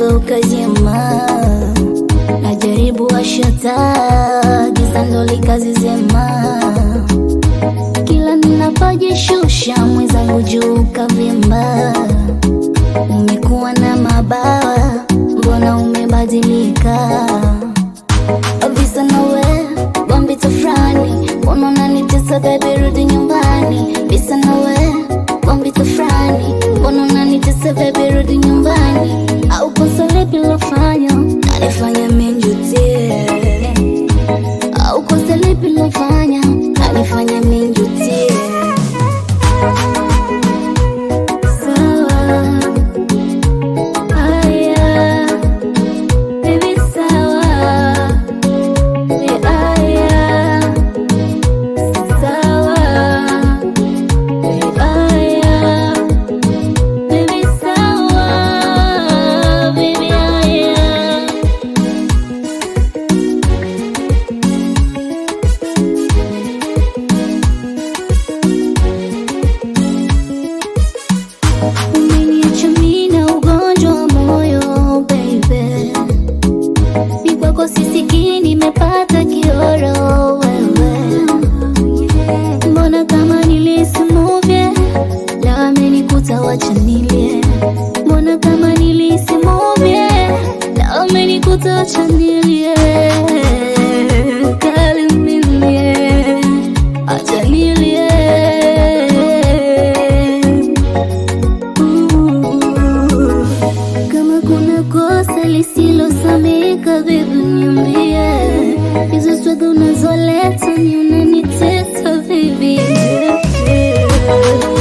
limegeuka jema, najaribu washata giza ndo likazizema, kila ninapojishusha mwenzangu juu kavimba. Umekuwa na mabawa, mbona umebadilika? Visa nawe bombi tafrani, mbona unanitesa baby, rudi nyumbani. Visa nawe bombi tafrani, mbona unanitesa baby, rudi nyumbani. Au kosa lipi lofanya nanifanya minjutie? Au kosa lipi lofanya nanifanya minjutie? Sawa, haya, baby, sawa. Aya, sawa. Aya, baby, sawa. Baby, aya. Umeniacha mimi na ugonjwa wa moyo baby ni kwako sisikii, nimepata kioro wewe. Mbona kama nilisimuvye la amenikuta, wacha nilie. Mbona kama nilisimuvye la amenikuta, wacha nilie. Kali nilie, acha nilie. Ooh. Kama kuna kosa lisilosameka baby, niambie. Hizo swaga unazoleta ni unanitesa baby.